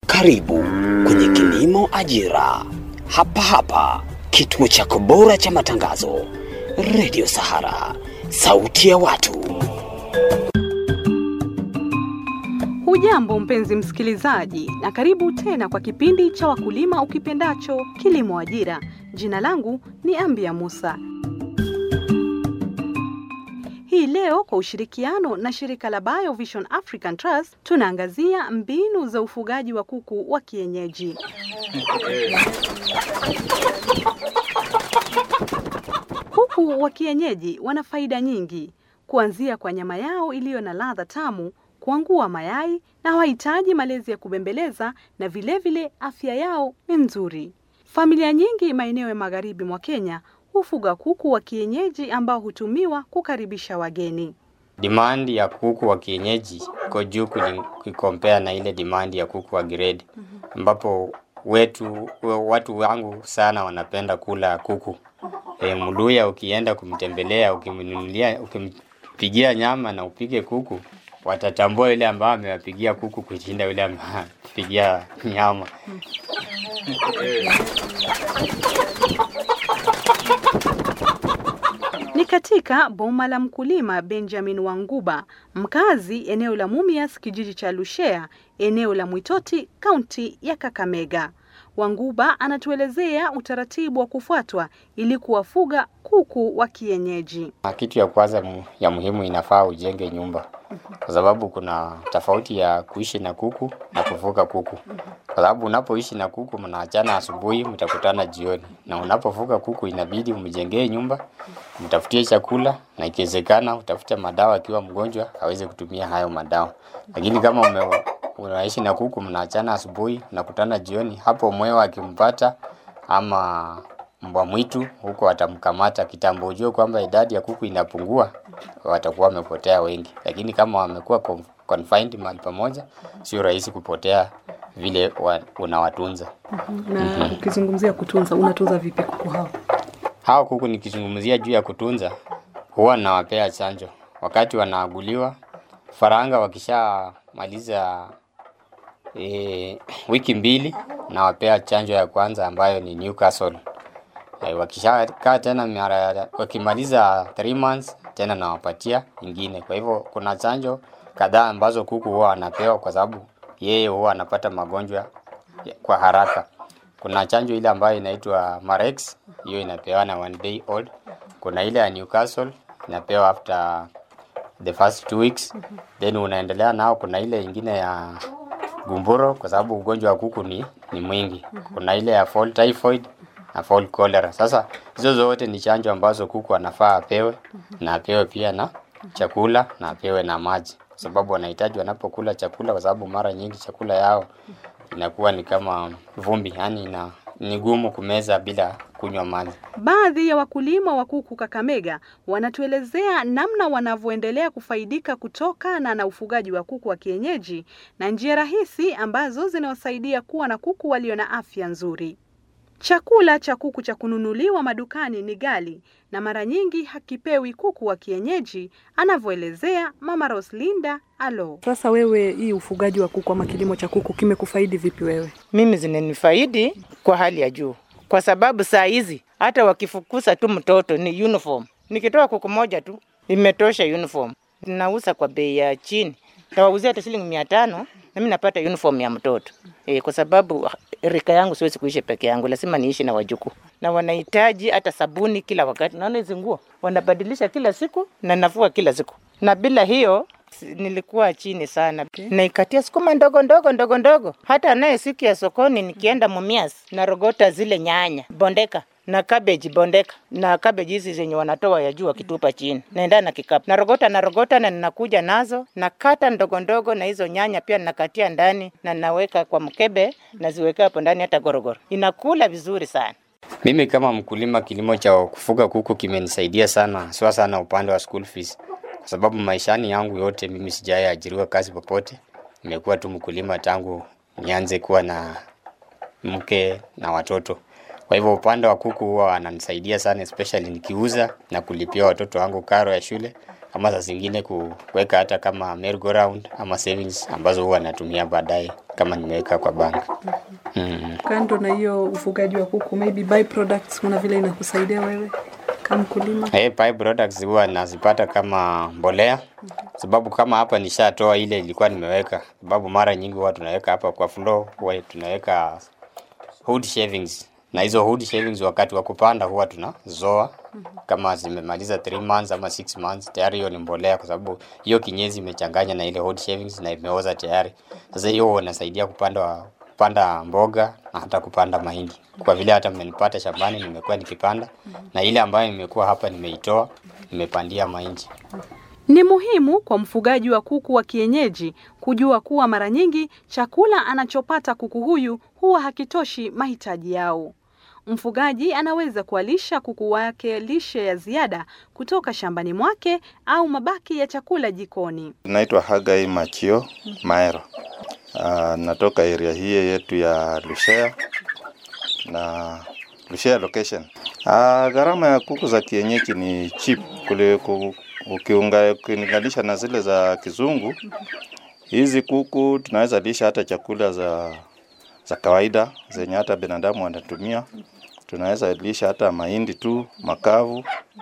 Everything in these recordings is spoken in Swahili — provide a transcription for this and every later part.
Karibu kwenye Kilimo Ajira, hapa hapa kituo chako bora cha matangazo, Radio Sahara, sauti ya watu. Hujambo mpenzi msikilizaji, na karibu tena kwa kipindi cha wakulima ukipendacho Kilimo Ajira. Jina langu ni Ambia Musa. Hii leo kwa ushirikiano na shirika la BioVision African Trust tunaangazia mbinu za ufugaji wa kuku wa kienyeji. Kuku wa kienyeji wana faida nyingi, kuanzia kwa nyama yao iliyo na ladha tamu, kuangua mayai na hawahitaji malezi ya kubembeleza, na vilevile vile afya yao ni nzuri. Familia nyingi maeneo ya magharibi mwa Kenya hufuga kuku wa kienyeji ambao hutumiwa kukaribisha wageni. Demand ya kuku wa kienyeji iko juu ukikompea na ile demand ya kuku wa grade, ambapo wetu watu wangu sana wanapenda kula kuku. E, Mluya ukienda kumtembelea, ukimnunulia, ukimpigia nyama na upige kuku, watatambua yule ambaye amewapigia kuku kushinda yule amewapigia nyama. Ni katika boma la mkulima Benjamin Wanguba, mkazi eneo la Mumias, kijiji cha Lushea, eneo la Mwitoti, kaunti ya Kakamega. Wanguba anatuelezea utaratibu wa kufuatwa ili kuwafuga kuku wa kienyeji. Kitu ya kwanza ya muhimu, inafaa ujenge nyumba, kwa sababu kuna tofauti ya kuishi na kuku na kufuga kuku. Kwa sababu unapoishi na kuku mnaachana asubuhi, mtakutana jioni, na unapofuga kuku inabidi umjengee nyumba, mtafutie chakula, na ikiwezekana utafute madawa akiwa mgonjwa aweze kutumia hayo madawa. Lakini kama ume unaishi na kuku mnaachana asubuhi, mnakutana jioni, hapo mwewe akimpata ama mbwa mwitu huko atamkamata kitambo, ujue kwamba idadi ya kuku inapungua, watakuwa wamepotea wengi. Lakini kama wamekuwa confined mahali pamoja, sio rahisi kupotea vile wa, unawatunza. Na ukizungumzia kutunza, unatunza vipi kuku hao? Hao kuku nikizungumzia juu ya kutunza, huwa nawapea chanjo wakati wanaaguliwa. Faranga wakishamaliza e, wiki mbili nawapea chanjo ya kwanza ambayo ni Newcastle. E, wakishakaa tena mara wakimaliza 3 months tena nawapatia ingine. Kwa hivyo kuna chanjo kadhaa ambazo kuku huwa wanapewa kwa sababu yeye huwa anapata magonjwa kwa haraka. Kuna chanjo ile ambayo inaitwa Marex, hiyo inapewana one day old. Kuna ile ya Newcastle inapewa after the first two weeks, then unaendelea nao. Kuna ile ingine ya gumboro kwa sababu ugonjwa wa kuku ni, ni mwingi. Kuna ile ya fall typhoid na fall cholera. Sasa hizo zote ni chanjo ambazo kuku anafaa apewe na apewe pia na chakula na apewe na maji, kwa sababu wanahitaji wanapokula chakula, kwa sababu mara nyingi chakula yao inakuwa ni kama vumbi, yani ina ni gumu kumeza bila kunywa maji. Baadhi ya wakulima wa kuku Kakamega wanatuelezea namna wanavyoendelea kufaidika kutokana na ufugaji wa kuku wa kienyeji na njia rahisi ambazo zinawasaidia kuwa na kuku walio na afya nzuri. Chakula cha kuku cha kununuliwa madukani ni ghali na mara nyingi hakipewi kuku wa kienyeji, anavyoelezea Mama Roslinda Alo. Sasa wewe, hii ufugaji wa kuku ama kilimo cha kuku kimekufaidi vipi wewe? Mimi zinanifaidi kwa hali ya juu, kwa sababu saa hizi hata wakifukuza tu mtoto ni uniform. Nikitoa kuku moja tu imetosha uniform, nauza kwa bei ya chini, tawauzia hata shilingi mia tano na mimi napata uniform ya mtoto e, kwa sababu rika yangu siwezi kuishi peke yangu, lazima niishi na wajukuu, na wanahitaji hata sabuni kila wakati. Naona hizi nguo wanabadilisha kila siku na nafua kila siku, na bila hiyo nilikuwa chini sana. Naikatia sukuma ndogo ndogo ndogo ndogo, hata naye siku ya sokoni nikienda Mumias narogota zile nyanya bondeka na cabbage bondeka na cabbage hizi zenye wanatoa ya juu wakitupa chini, naenda na kikapu narogota narogota na ninakuja nazo nakata ndogo ndogo, na hizo nyanya pia nakatia ndani na naweka kwa mkebe, naziweka hapo ndani, hata gorogoro inakula vizuri sana. Mimi kama mkulima, kilimo cha kufuga kuku kimenisaidia sana, haswa sana upande wa school fees, kwa sababu maishani yangu yote mimi sijawahi ajiriwa kazi popote. Nimekuwa tu mkulima tangu nianze kuwa na mke na watoto. Kwa hivyo upande wa kuku huwa wananisaidia sana, especially nikiuza na kulipia watoto wangu karo ya shule ama saa zingine kuweka hata kama merry-go-round ama savings ambazo huwa natumia baadaye kama nimeweka kwa bank. Mm. Kando na hiyo ufugaji wa kuku, maybe byproducts, kuna vile inakusaidia wewe kama mkulima? Hey, pie products huwa nazipata kama mbolea, sababu kama hapa nishatoa ile ilikuwa nimeweka, sababu mara nyingi huwa tunaweka hapa kwa floor, huwa tunaweka wood shavings na hizo wood shavings wakati wa kupanda huwa tunazoa kama zimemaliza 3 months ama 6 months, tayari hiyo ni mbolea, kwa sababu hiyo kinyezi imechanganya na ile wood shavings na imeoza tayari. Sasa hiyo huwa inasaidia kupanda kupanda mboga na hata kupanda mahindi, kwa vile hata mmenipata shambani, nimekuwa nikipanda na ile ambayo nimekuwa hapa nimeitoa, nimepandia mahindi. Ni muhimu kwa mfugaji wa kuku wa kienyeji kujua kuwa mara nyingi chakula anachopata kuku huyu huwa hakitoshi mahitaji yao. Mfugaji anaweza kuwalisha kuku wake lishe ya ziada kutoka shambani mwake au mabaki ya chakula jikoni. Naitwa Hagai Machio Maero. Uh, natoka area hii yetu ya Lushea na Lushea location. Uh, gharama ya kuku za kienyeji ni cheap kule ku, ukiunga ukilinganisha na zile za kizungu. Hizi kuku tunaweza lisha hata chakula za za kawaida zenye hata binadamu wanatumia. Tunaweza lisha hata mahindi tu makavu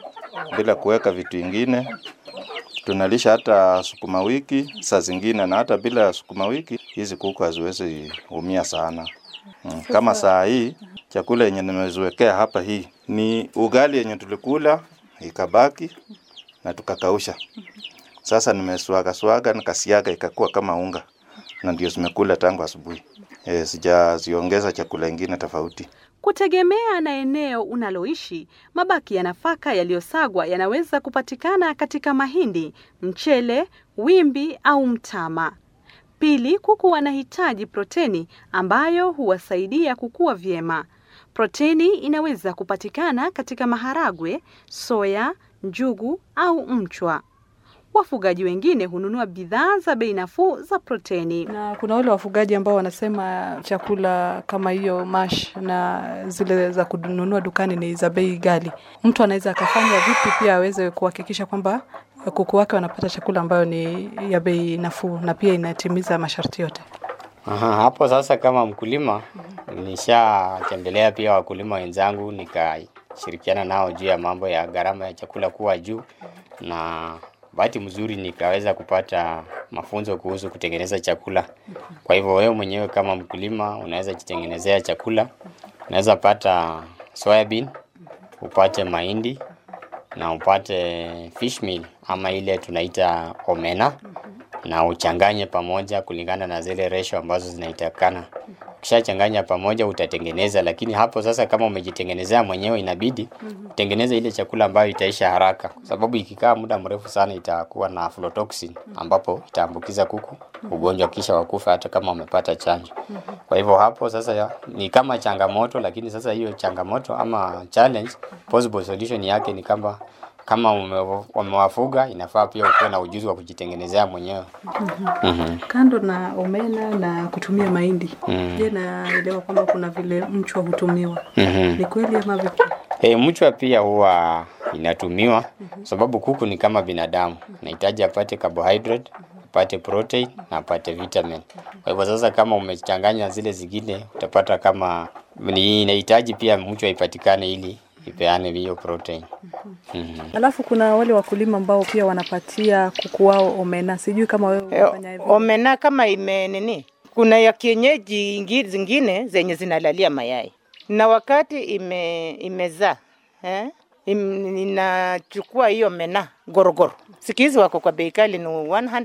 bila kuweka vitu ingine tunalisha hata sukuma wiki saa zingine, na hata bila sukuma wiki hizi kuku haziwezi umia sana. Mm, Kama saa hii chakula yenye nimeziwekea hapa, hii ni ugali yenye tulikula ikabaki na tukakausha. Sasa nimeswaga swaga nikasiaga ikakuwa kama unga, na ndio zimekula tangu asubuhi. E, sijaziongeza chakula ingine tofauti. Kutegemea na eneo unaloishi, mabaki ya nafaka yaliyosagwa yanaweza kupatikana katika mahindi, mchele, wimbi au mtama. Pili, kuku wanahitaji proteni ambayo huwasaidia kukua vyema. Proteni inaweza kupatikana katika maharagwe, soya, njugu au mchwa. Wafugaji wengine hununua bidhaa za bei nafuu za proteni. Na kuna wale wafugaji ambao wanasema chakula kama hiyo mash na zile za kununua dukani ni za bei ghali. Mtu anaweza akafanya vipi pia aweze kuhakikisha kwamba kuku wake wanapata chakula ambayo ni ya bei nafuu na pia inatimiza masharti yote? Aha, hapo sasa kama mkulima nishatembelea pia wakulima wenzangu nikashirikiana nao juu ya mambo ya gharama ya chakula kuwa juu, na bahati mzuri nikaweza kupata mafunzo kuhusu kutengeneza chakula. Kwa hivyo wewe mwenyewe kama mkulima unaweza jitengenezea chakula, unaweza pata soybean, upate mahindi na upate fish meal ama ile tunaita omena na uchanganye pamoja kulingana na zile ratio ambazo zinahitakana. Ukishachanganya pamoja utatengeneza, lakini hapo sasa kama umejitengenezea mwenyewe inabidi utengeneze ile chakula ambayo itaisha haraka, kwa sababu ikikaa muda mrefu sana itakuwa na aflatoxin ambapo itaambukiza kuku ugonjwa kisha wakufa hata kama umepata chanjo. Kwa hivyo hapo sasa ya, ni kama changamoto, lakini sasa hiyo changamoto ama challenge, possible solution yake ni kama kama ume- umewafuga inafaa pia ukuwe na ujuzi wa kujitengenezea mwenyewe. Mhm. Kando na omena na kutumia mahindi, Mm. je, naelewa kwamba kuna vile mchwa hutumiwa. Mhm. Ni kweli ama vipi? E, mchwa pia huwa inatumiwa sababu kuku ni kama binadamu, nahitaji apate carbohydrate, apate protein na apate vitamin. Kwa hivyo sasa, kama umechanganya zile zingine, utapata kama ni inahitaji pia mchwa ipatikane ili ipeane hiyo protein. Mhm. Alafu kuna wale wakulima ambao pia wanapatia kuku wao omena. Sijui kama wewe Eh, unafanya hivyo. omena kama ime nini, kuna ya kienyeji ingi- zingine zenye zinalalia mayai na wakati ime imezaa eh, im, inachukua hiyo mena gorogoro. Siku hizi wako kwa bei kali ni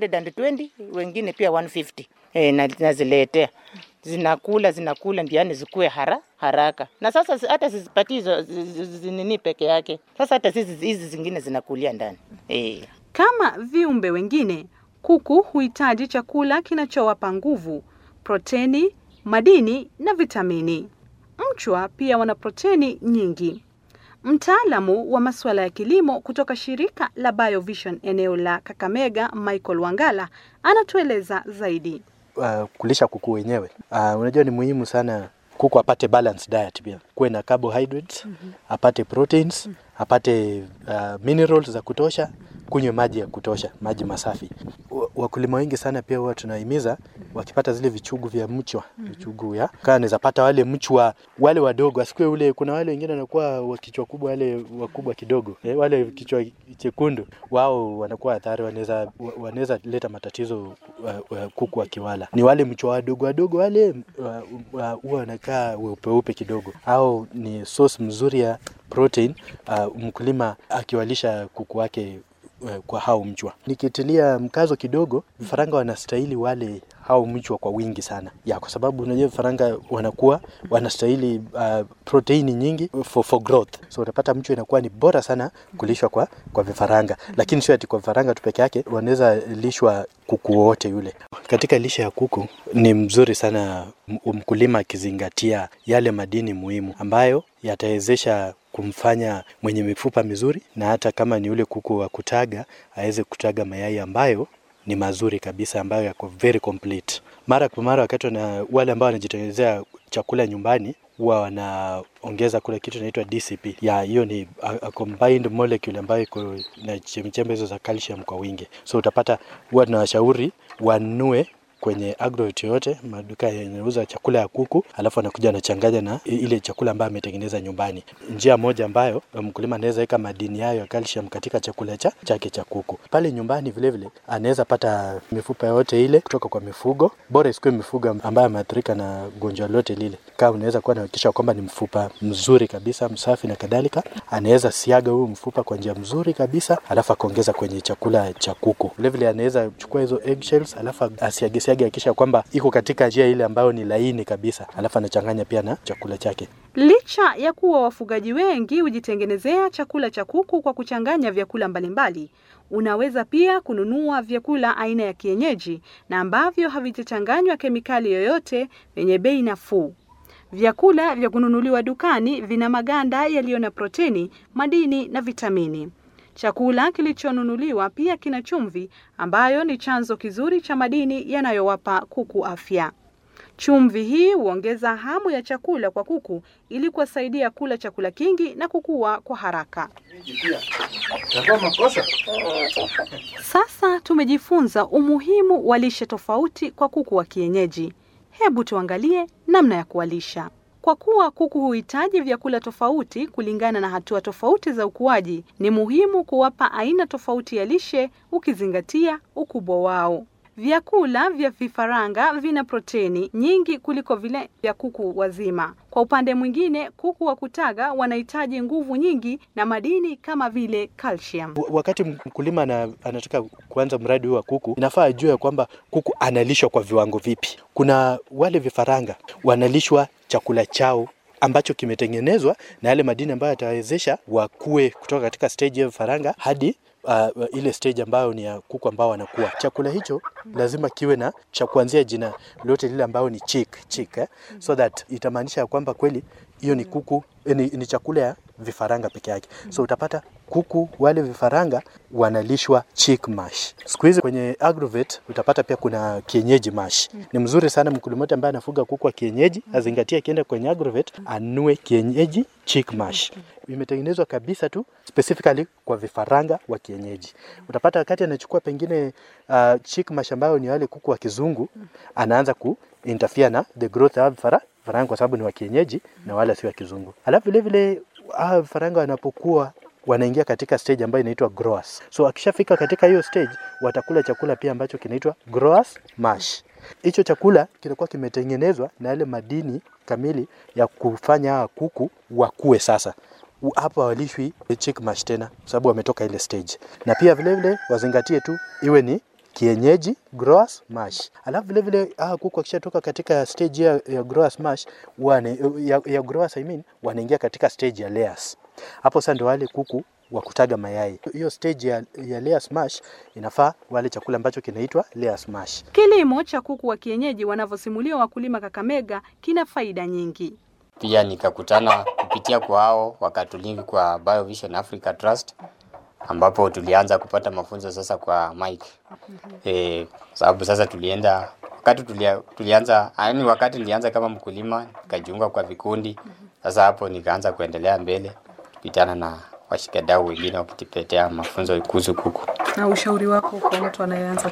120 wengine pia 150 eh, na naziletea zinakula zinakula ndiani zikue hara, haraka na sasa si- hata sizipatii hizo zi- zi- zi- nini peke yake. Sasa hata sisi hizi zingine zinakulia ndani eh. Kama viumbe wengine, kuku huhitaji chakula kinachowapa nguvu, proteni, madini na vitamini. Mchwa pia wana proteni nyingi. Mtaalamu wa masuala ya kilimo kutoka shirika la BioVision eneo la Kakamega, Michael Wangala, anatueleza zaidi. uh, kulisha kuku wenyewe. Uh, unajua ni muhimu sana kuku apate balanced diet pia, kuwe na carbohydrates, apate proteins, apate uh, minerals za kutosha kunywe maji ya kutosha, maji masafi. Wa- Wakulima wengi sana pia huwa tunahimiza wakipata zile vichugu vya mchwa, vichugu ya kaa anaweza pata wale mchwa wale wadogo, asikue ule. Kuna wale wengine wanakuwa wa kichwa kubwa, wale wakubwa kidogo eh, wale kichwa chekundu, wao wanakuwa hatari, wanaweza wa- wanaweza leta matatizo wa, wa kuku wakiwala. Ni wale mchwa wadogo wadogo wale wa- wa- huwa wanakaa weupe weupe kidogo, au ni source mzuri ya protein uh, mkulima akiwalisha kuku wake eh, kwa hao mchwa. Nikitilia mkazo kidogo, vifaranga wanastahili wale hao mchwa kwa wingi sana ya, kwa sababu unajua vifaranga wanakuwa wanastahili uh, proteini nyingi for, for growth, so utapata mchwa inakuwa ni bora sana kulishwa kwa, kwa vifaranga, lakini sio ati kwa vifaranga tu peke yake, wanaweza lishwa kuku wote yule. Katika lishe ya kuku ni mzuri sana m- mkulima akizingatia yale madini muhimu ambayo yatawezesha kumfanya mwenye mifupa mizuri na hata kama ni ule kuku wa kutaga aweze kutaga mayai ambayo ni mazuri kabisa ambayo yako very complete. Mara kwa mara wakati wana, wale ambao wanajitengenezea chakula nyumbani huwa wanaongeza kule kitu inaitwa DCP. Ya hiyo ni a, a combined molecule ambayo iko na chembechembe hizo za calcium kwa wingi. So utapata huwa tunawashauri wanunue kwenye agrovet yoyote maduka yanauza chakula ya kuku, alafu anakuja anachanganya na i- ile chakula ambayo ametengeneza nyumbani. Njia moja ambayo mkulima anaweza weka madini hayo ya calcium katika chakula cha chake cha kuku. Pale nyumbani vile vile anaweza pata mifupa yote ile kutoka kwa mifugo, bora isikuwe mifugo ambayo ameathirika na gonjwa lolote lile. Kama unaweza kuwa nahakikisha kwamba ni mfupa mzuri kabisa, msafi na kadhalika, anaweza siaga huu mfupa kwa njia mzuri kabisa, alafu akaongeza kwenye chakula cha kuku. Vile vile anaweza chukua hizo eggshells, alafu asiage siage, akisha kwamba iko katika njia ile ambayo ni laini kabisa, alafu anachanganya pia na chakula chake. Licha ya kuwa wafugaji wengi hujitengenezea chakula cha kuku kwa kuchanganya vyakula mbalimbali, unaweza pia kununua vyakula aina ya kienyeji na ambavyo havijachanganywa kemikali yoyote vyenye bei nafuu. Vyakula vya kununuliwa dukani vina maganda yaliyo na proteni, madini na vitamini. Chakula kilichonunuliwa pia kina chumvi ambayo ni chanzo kizuri cha madini yanayowapa kuku afya. Chumvi hii huongeza hamu ya chakula kwa kuku ili kuwasaidia kula chakula kingi na kukua kwa haraka. Sasa tumejifunza umuhimu wa lishe tofauti kwa kuku wa kienyeji. Hebu tuangalie namna ya kuwalisha. Kwa kuwa kuku huhitaji vyakula tofauti kulingana na hatua tofauti za ukuaji, ni muhimu kuwapa aina tofauti ya lishe ukizingatia ukubwa wao. Vyakula vya vifaranga vina proteni nyingi kuliko vile vya kuku wazima. Kwa upande mwingine, kuku wa kutaga wanahitaji nguvu nyingi na madini kama vile calcium. W- Wakati mkulima ana, anataka kuanza mradi huu wa kuku, inafaa ajue ya kwamba kuku analishwa kwa viwango vipi. Kuna wale vifaranga wanalishwa chakula chao ambacho kimetengenezwa na yale madini ambayo yatawezesha wakue kutoka katika stage ya vifaranga hadi uh, ile stage ambayo ni ya kuku ambao wanakuwa. Chakula hicho lazima kiwe na cha kuanzia jina lote lile ambayo ni chick, chick eh? so that itamaanisha ya kwamba kweli hiyo ni kuku eh, ni, ni chakula ya vifaranga peke yake. So utapata kuku wale vifaranga wanalishwa chick mash. Siku hizi kwenye agrovet utapata pia kuna kienyeji mash. Ni mzuri sana mkulima yote ambaye anafuga kuku wa kienyeji azingatie, akienda kwenye agrovet anue kienyeji chick mash. Imetengenezwa kabisa tu specifically kwa vifaranga wa kienyeji. Utapata wakati anachukua pengine uh, chick mash ambayo ni wale kuku wa kizungu, anaanza ku interfere na the growth ya vifara vifaranga kwa sababu ni wa kienyeji na wala si wa kizungu. Alafu vile vile hawa vifaranga wanapokuwa wanaingia katika stage ambayo inaitwa growers. So akishafika katika hiyo stage watakula chakula pia ambacho kinaitwa growers mash. Hicho chakula kinakuwa kimetengenezwa na yale madini kamili ya kufanya hawa kuku wakue sasa. U- Hapa walishwi chick mash tena kwa sababu wametoka ile stage. Na pia vile vile wazingatie tu iwe ni kienyeji growers mash. Alafu vile vile hawa kuku wakishatoka katika stage ya, ya growers mash wane, ya, ya growers I mean, wanaingia katika stage ya layers. Hapo sasa ndio wale kuku wa kutaga mayai. Hiyo stage ya, ya layers mash inafaa wale chakula ambacho kinaitwa layers mash. Kilimo cha kuku wa kienyeji wanavyosimulia wakulima Kakamega kina faida nyingi. Pia nikakutana kupitia kwa hao wakatulinki kwa Biovision Africa Trust ambapo tulianza kupata mafunzo sasa kwa Mike. Eh, sababu sasa tulienda wakati tulia, tulianza yaani wakati nilianza kama mkulima nikajiunga kwa vikundi. Sasa hapo nikaanza kuendelea mbele kupitana na washikadau wengine wakitupetea mafunzo kuhusu kuku. Na ushauri wako kwa mtu anayeanza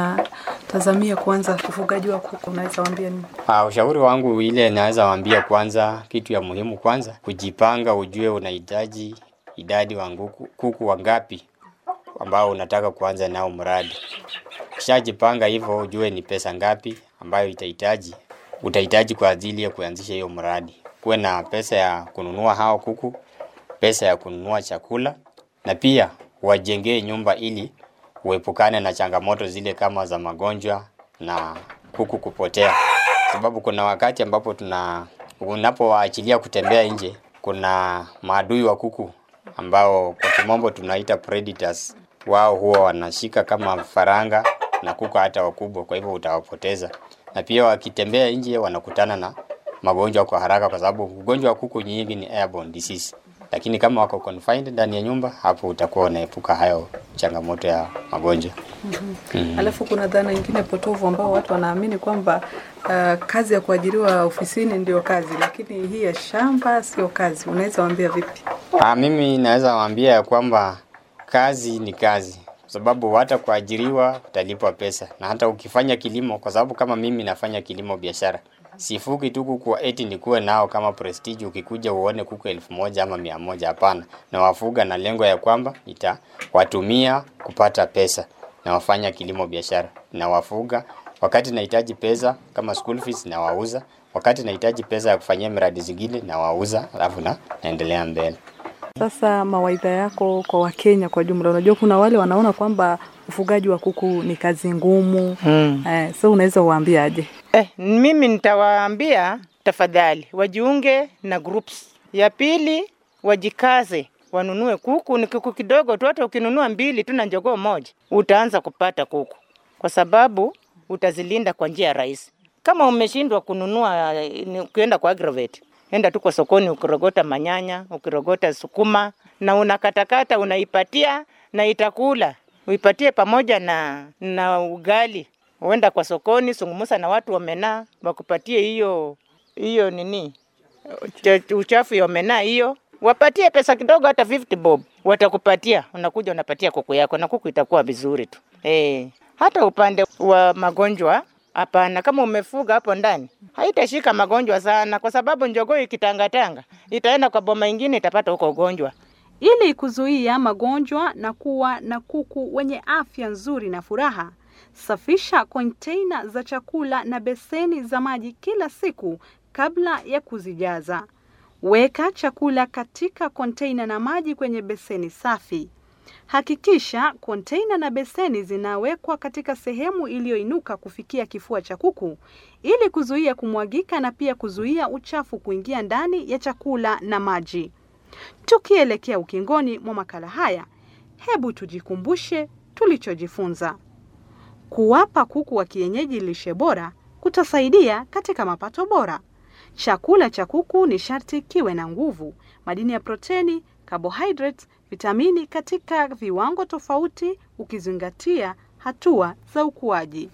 anatazamia kuanza ufugaji wa kuku, unaweza waambia nini? Uh, ushauri wangu ile naweza waambia, kwanza, kitu ya muhimu kwanza, kujipanga, ujue unahitaji idadi wa kuku, kuku wangapi ambao unataka kuanza nao mradi. Ukishajipanga hivyo, ujue ni pesa ngapi ambayo itahitaji utahitaji kwa ajili ya kuanzisha hiyo mradi. Kuwe na pesa ya kununua hao kuku, pesa ya kununua chakula, na pia wajengee nyumba ili uepukane na changamoto zile kama za magonjwa na kuku kupotea, sababu kuna wakati ambapo tuna unapowaachilia kutembea nje, kuna maadui wa kuku ambao kwa kimombo tunaita predators. Wao huwa wanashika kama faranga na kuku hata wakubwa, kwa hivyo utawapoteza. Na pia wakitembea nje wanakutana na magonjwa kwa haraka, kwa sababu ugonjwa wa kuku nyingi ni airborne disease. Lakini kama wako confined ndani ya nyumba, hapo utakuwa unaepuka hayo changamoto ya magonjwa. Mm. Alafu kuna dhana nyingine potovu ambao watu wanaamini kwamba uh, kazi ya kuajiriwa ofisini ndio kazi, lakini hii ya shamba sio kazi. Unaweza waambia vipi? Ah, mimi naweza waambia ya kwamba kazi ni kazi, kwa sababu hata kuajiriwa utalipwa pesa, na hata ukifanya kilimo, kwa sababu kama mimi nafanya kilimo biashara, sifugi tu kuku eti nikuwe nao kama prestige, ukikuja uone kuku elfu moja ama mia moja. Hapana, nawafuga na lengo ya kwamba nitawatumia kupata pesa, na wafanya kilimo biashara, nawafuga wakati nahitaji pesa kama school fees, nawauza wakati nahitaji pesa ya kufanyia miradi zingine, nawauza, alafu na naendelea mbele. Sasa mawaidha yako kwa Wakenya kwa jumla, unajua kuna wale wanaona kwamba ufugaji wa kuku ni kazi ngumu Mm. eh, so unaweza uwaambia aje? Eh, mimi nitawaambia tafadhali wajiunge na groups. Ya pili wajikaze wanunue kuku, ni kuku kidogo tu, hata ukinunua mbili tu na njogoo moja utaanza kupata kuku, kwa sababu utazilinda kwa njia rahisi. Kama umeshindwa kununua, eh, ni- ukienda kwa aggregate, enda tu kwa sokoni, ukirogota manyanya, ukirogota sukuma na unakatakata, unaipatia na itakula, uipatie pamoja na, na ugali uenda kwa sokoni, sungumusa na watu wamenaa, wakupatie hiyo hiyo nini cha- uchafu ya omenaa hiyo, wapatie pesa kidogo, hata 50 bob watakupatia. Unakuja unapatia kuku yako na kuku itakuwa vizuri tu eh. Hata upande wa magonjwa hapana, kama umefuga hapo ndani haitashika magonjwa sana, kwa sababu njogoo ikitangatanga itaenda kwa boma ingine itapata huko ugonjwa. Ili kuzuia magonjwa na kuwa na kuku wenye afya nzuri na furaha, safisha konteina za chakula na beseni za maji kila siku kabla ya kuzijaza. Weka chakula katika konteina na maji kwenye beseni safi. Hakikisha konteina na beseni zinawekwa katika sehemu iliyoinuka kufikia kifua cha kuku ili kuzuia kumwagika na pia kuzuia uchafu kuingia ndani ya chakula na maji. Tukielekea ukingoni mwa makala haya, hebu tujikumbushe tulichojifunza. Kuwapa kuku wa kienyeji lishe bora kutasaidia katika mapato bora. Chakula cha kuku ni sharti kiwe na nguvu, madini ya proteni, carbohydrates, vitamini katika viwango tofauti ukizingatia hatua za ukuaji.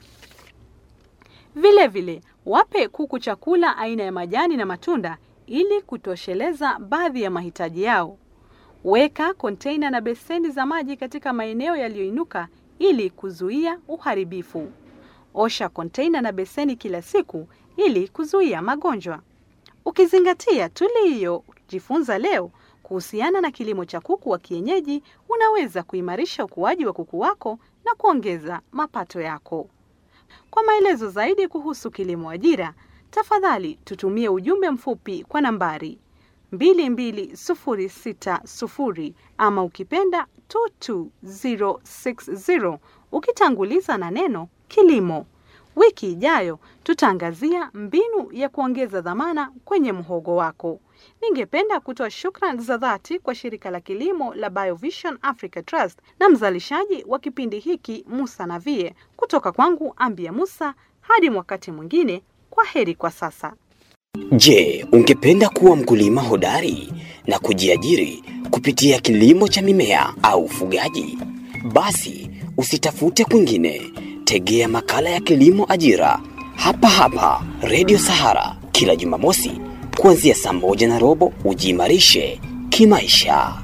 Vile vile, wape kuku chakula aina ya majani na matunda ili kutosheleza baadhi ya mahitaji yao. Weka konteina na beseni za maji katika maeneo yaliyoinuka ili kuzuia uharibifu. Osha konteina na beseni kila siku ili kuzuia magonjwa. Ukizingatia tuliyojifunza leo kuhusiana na kilimo cha kuku wa kienyeji, unaweza kuimarisha ukuaji wa kuku wako na kuongeza mapato yako. Kwa maelezo zaidi kuhusu kilimo ajira, tafadhali tutumie ujumbe mfupi kwa nambari 22060 ama ukipenda 22060 ukitanguliza na neno kilimo. Wiki ijayo tutaangazia mbinu ya kuongeza dhamana kwenye mhogo wako. Ningependa kutoa shukrani za dhati kwa shirika la kilimo la Biovision Africa Trust na mzalishaji wa kipindi hiki Musa Navie. Kutoka kwangu Ambia Musa, hadi wakati mwingine, kwa heri kwa sasa. Je, ungependa kuwa mkulima hodari na kujiajiri kupitia kilimo cha mimea au ufugaji? Basi usitafute kwingine, tegea makala ya kilimo ajira hapa hapa Radio Sahara kila Jumamosi kuanzia saa moja na robo. Ujiimarishe kimaisha.